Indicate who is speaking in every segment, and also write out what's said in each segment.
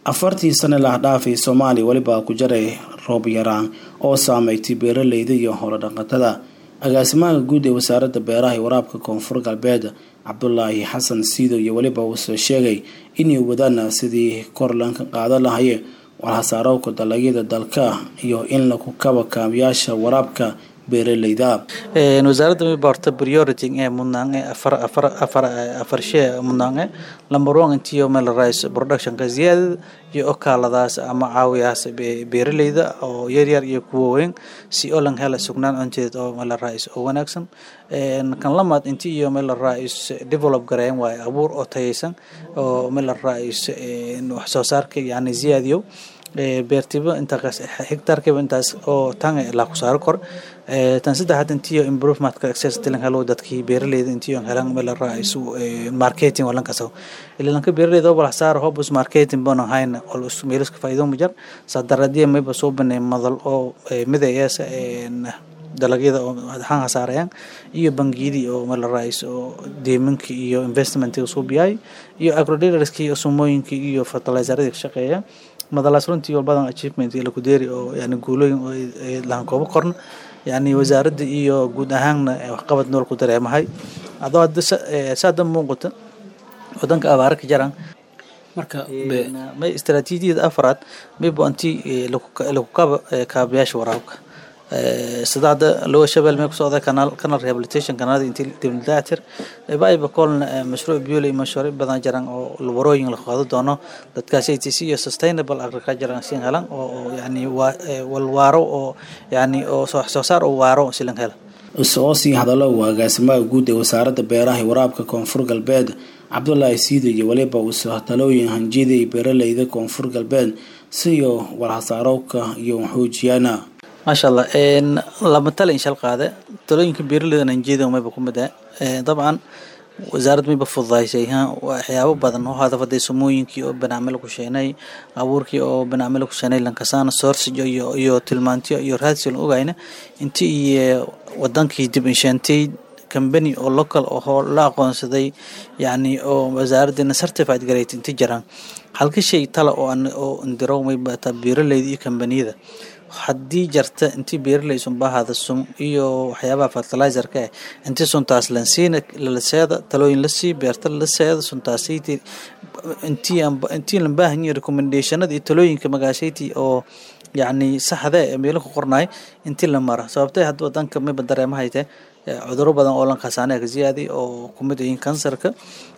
Speaker 1: afartii sane lahdhaafay soomaaliya weliba ku jaray roob yaraan oo saameystay beeraleyda iyo howlodhaqatada agaasimaha guud ee wasaaradda beeraha iyo waraabka koonfur galbeed cabdulaahi xasan siido iyo weliba uusoo sheegay inay wadaan sidii kor lanka qaadan lahaye walhasaarowka dalagyada dalka iyo in lagu kaba kaabayaasha waraabka beeraleyda
Speaker 2: wasaaradda miba horta priority ee mudnaange afar afar afar afar shee mudnaange number one intiyo meel rice productionka ziyaadada iyo okaaladaas ama caawiyaas beeraleyda oo yaryar iyo kuwa weyn si oo lan hela sugnaan cunteed oo meel rice oo wanaagsan kan lamaad inti iyo meel rice develop gareyn waaye abuur oo tayaysan oo meel rice wax soo saarka yani ziyaadiyo beertiba intaas hectaarkiiba intaas oo tan ilaa ku saaro kor tan saddexaad intiyo improvementka access tilan helo dadkii beeraleyda intiyo helan meel raisu marketing walan kasaw ilanka beeraleyda oo saar hobus marketing bana hayna ol meeliska faa'iido mujar sadaradiya mayba soo banay madal oo midayeesa dalagyada oo waxaan hasaarayaan iyo bangiyadii oo meel rais oo deemanka iyo investmentiga soo biyay iyo agrodealerskii iyo sumooyinkii iyo fertilizeradii ka shaqeeya madalaas runtii walbadan achievement laku deeri oo yani guulooyin oo lahan koobo korna yani wasaaradda iyo guud ahaanna waxqabad nool ku dareemahay adoo hadda saada muuqata wadanka abaara ka jaraan marka may istaraatiijiyada afraad maybo intii lagu kaba kaabayaasha waraabka sida hadda lowa shabeel mee kusocda kanaal canal rehabilitation kanaalada intii dibnidaatir baiba kolna mashruuc biole mashaariic badan jiraan oo warooyin la qaado doono dadkaasi atc iyo sustainable agriculture siin helan oo yani walwaaro oo yani oo soo saar oo waaro silan hela
Speaker 1: isagoo sii hadallo uu agaasimaha guud ee wasaaradda beeraha iyo waraabka koonfur galbeed cabdulaahi siido iyo weliba uusoo talooyin hanjiyada beeraleyda koonfur galbeed siyo walhasaarowka iyo xoojiyana
Speaker 2: maasha allah lama tala inshal qaade talooyinka beeraleyda nanjeeda mayba ku mid ah dabcan wasaaradda mayba fududaysay waxyaabo badan oo hadafaday sumooyinkii oo banaamil ku sheenay abuurkii oo banaamil ku sheenay lankasaana sourcig iyo iyo tilmaantiyo iyo raadsi lan ogayna intii iyo wadankii dib insheentay company oo local oo la aqoonsaday yani oo wasaaraddeena certified garayt inti jiraan halka shay tala oo oo indiro mayba taa beeraleyda iyo kambaniyada haddii jarta intii beeraley sunbahada sum iyo waxyaabaha fertilizerka ah intii suntaas lansiina lalaseeda talooyin lasii beerta lalaseeda suntaasaytii intii intii lan baahan yahay recommendationada iyo talooyinka magaashayti oo yacni saxda ee meelo ku qornay intii la mara sababtay hadda wadanka mayba dareemahayte cuduro badan oo lankasaanea ka ziyaadi oo kumid yihiin kansarka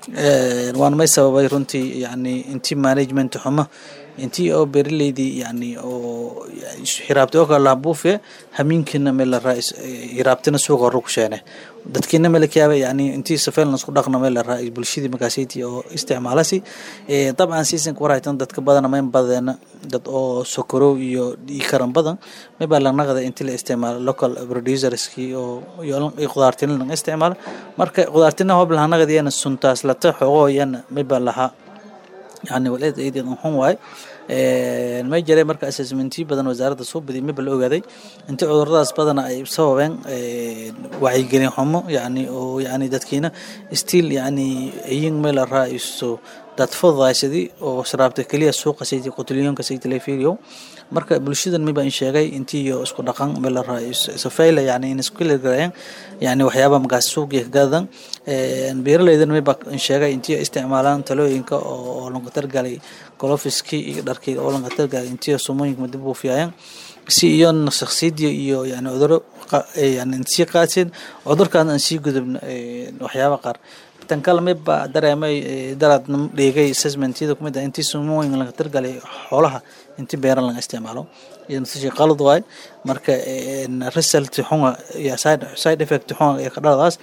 Speaker 2: waana may sababay runtii yani intii management xumo intii oo beeraleydii yani oo hiraabtay oo kale laha buufiye hamiinkiina meel la raa hiraabtina suuqa hore ku sheene dadkiina meel kayaaba yani intii safeel isku dhaqna meel la raa bulshadii markaasayti oo isticmaalasi dabcan seasonka warhaytan dadka badana mayn badeena dad oo sokorow iyo karan badan may baa lanaqda intii la isticmaalo local producerskii oo iyo qudaartina laga isticmaalo marka qudaartina hob lahanaqdiyana suntaas lata xoogoo yana may baa lahaa yani waleed eedeed xun waay may jiray marka assessmentiyo badan wasaaradda soo badiyay mayba la ogaaday inta cuduradaas badana ay sababeen wacyigelin xumo yani oo yani dadkiina still yani iyin meel raa-iso dad fududaysadii oo sharaabta keliya suuqa sayti qutulyoonka sayti la fiiriyo marka bulshadan mayba in sheegay intii iyo isku dhaqan meel raa-isofayla yani in isku garayeen yani waxyaaba markaas suuqiya kagadan beeraleydan mayba in sheegay intii isticmaalaan talooyinka oo lanka targalay golofiskii iyo dharkii oo lanka targalay intii sumooyinka madib buufiyayeen si iyo shaksiyadii iyo yani cuduro yani sii qaadsin cudurkaan aan sii gudubna waxyaaba qaar tan kale mayba dareemay daraad dhigay assessmentyada kumid ah intii sumooyin laga targalay xoolaha intii beeran laga isticmaalo iyo natiija qalad waay marka result xunga iyo side effect xunga ee ka dhaladaas